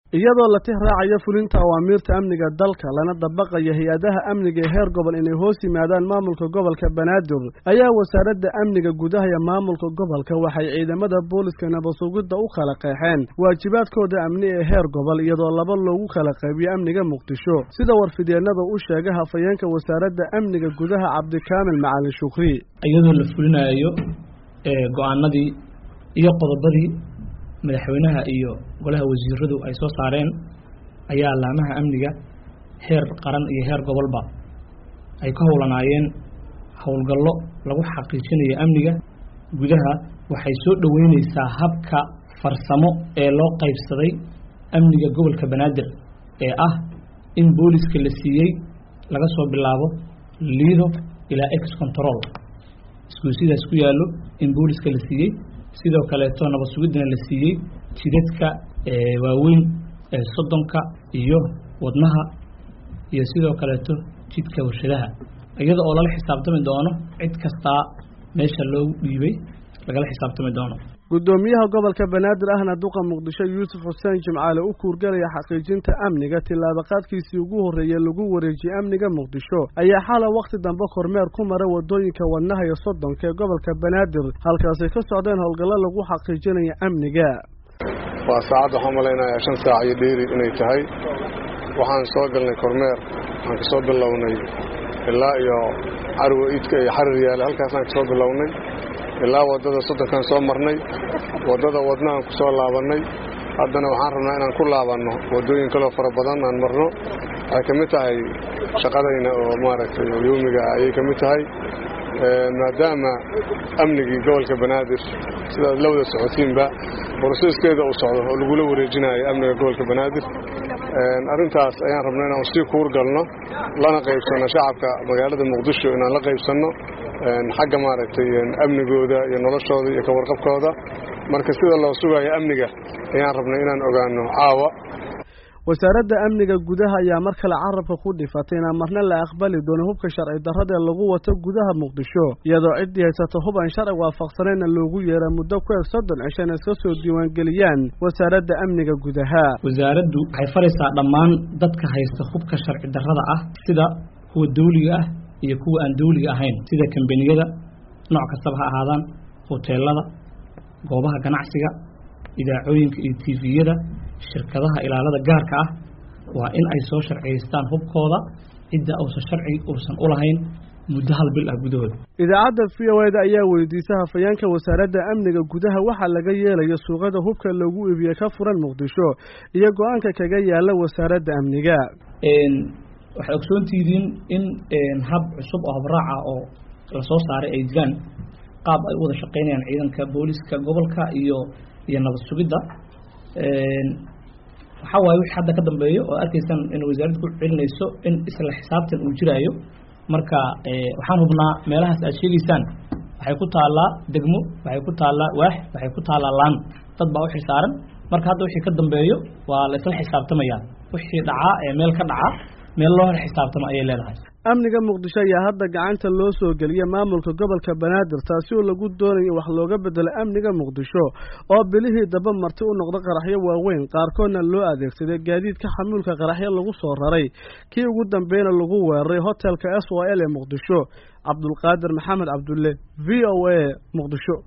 iyadoo la tix raacayo fulinta awaamiirta amniga dalka lana dabaqayo hay-adaha amniga ee heer gobol inay hoos yimaadaan maamulka gobolka banaadir ayaa wasaaradda amniga gudaha iyo maamulka gobolka waxay ciidamada booliska nabasugidda u kala qeexeen waajibaadkooda amni ee heer gobol iyadoo laba loogu kala qaybiyo amniga muqdisho sida warfidyeenada u sheegay hafayeenka wasaaradda amniga gudaha cabdikaamil macalin shukri iyadoo la fulinayo go-aanadii iyo qodobadii madaxweynaha iyo golaha wasiiradu ay soo saareen ayaa laamaha amniga heer qaran iyo heer gobolba ay ka howlanaayeen howlgallo lagu xaqiijinayo amniga gudaha waxay soo dhoweyneysaa habka farsamo ee loo qaybsaday amniga gobolka banaadir ee ah in booliska la siiyey laga soo bilaabo liido ilaa ex control isku sidaas ku yaallo in booliska la siiyey sidoo kaleeto nabad sugiddana la siiyey jidadka waaweyn ee soddonka iyo wadnaha iyo sidoo kaleeto jidka warshadaha iyada oo lala xisaabtami doono cid kastaa meesha loogu dhiibay lagala xisaabtami doono guddoomiyaha gobolka banaadir ahna duqa muqdisho yuusuf xuseen jimcaale u kuurgalaya xaqiijinta amniga tillaabaqaadkiisii ugu horreeyey lagu wareejiyey amniga muqdisho ayaa xala wakhti dambe kormeer ku mara waddooyinka wadnaha iyo soddonka ee gobolka banaadir halkaasay ka socdeen howlgallo lagu xaqiijinaya amniga waa saacad waxaan malaynayaa shan saac iyo dheeri inay tahay waxaan soo galnay kormeer waxaan ka soo bilownay ilaa iyo carwa iidka iyo xarir yaale halkaasaan ka soo bilownay ilaa waddada soddonkaan soo marnay waddada wadnahaan ku soo laabannay haddana waxaan rabnaa inaan ku laabanno waddooyin kaloo fara badan aan marno waxay ka mid tahay shaqadayna oo maaragtay yowmiga ah ayay ka mid tahay maadaama amnigii gobolka banaadir sidaad la wada socotiinba boroseskeeda uu socdo oo lagula wareejinayo amniga gobolka banaadir arrintaas ayaan rabnaa inaan sii kuur galno lana qaybsanno shacabka magaalada muqdisho inaan la qaybsanno xagga maaragtay amnigooda iyo noloshooda iyo kawarqabkooda marka sida loo sugayo amniga ayaan rabnay inaan ogaano caawa wasaaradda amniga gudaha ayaa mar kale carabka ku dhifatay inaan marna la aqbali doono hubka sharci darradaee lagu wato gudaha muqdisho iyadoo ciddii haysato hub aan sharci waafaqsanayna loogu yeera muddo ku eg soddon cisho in iska soo diiwaangeliyaan wasaaradda amniga gudaha wasaaraddu waxay faraysaa dhammaan dadka haysta hubka sharci darrada ah sida kuwa dawliga ah iyo kuwa aan dawliga ahayn sida kambaniyada nooc kastaba ha ahaadaan hoteelada goobaha ganacsiga idaacooyinka iyo tiviyada shirkadaha ilaalada gaarka ah waa in ay soo sharciyaystaan hubkooda cidda uusan sharci uusan u lahayn muddo hal bil ah gudahooda idaacadda v o eda ayaa weydiisay hafayeenka wasaaradda amniga gudaha waxaa laga yeelayo suuqada hubka loogu iibiyey ka furan muqdisho iyo go-aanka kaga yaala wasaaradda amniga waxaad ogsoontihiin in hab cusub oo habraaca oo lasoo saaray ay jiraan qaab ay u wada shaqaynayaan ciidanka booliska gobolka iyo iyo nabad sugidda waxaa waaye wixii hadda ka dambeeyo oo arkaysaan in wasaaradda ku celinayso in isla xisaabtan uu jiraayo marka waxaan hubnaa meelahaas aad sheegaysaan waxay ku taallaa degmo waxay ku taallaa waax waxay ku taallaa laan dad baa u xilsaaran marka hadda wixii ka dambeeyo waa la isla xisaabtamayaa wixii dhacaa ee meel ka dhacaa meel loo hor xisaabtamo ayay leedahay amniga muqdisho ayaa hadda gacanta loo soo geliyay maamulka gobolka banaadir taasi oo lagu doonayo wax looga bedelo amniga muqdisho oo bilihii daba marti u noqda qaraxyo waaweyn qaarkoodna loo adeegsaday gaadiidka xamuulka qaraxyo lagu soo raray kii ugu dambeyna lagu weeraray hotelka s o l ee muqdisho cabdulqaadir maxamed cabdulle v o a muqdisho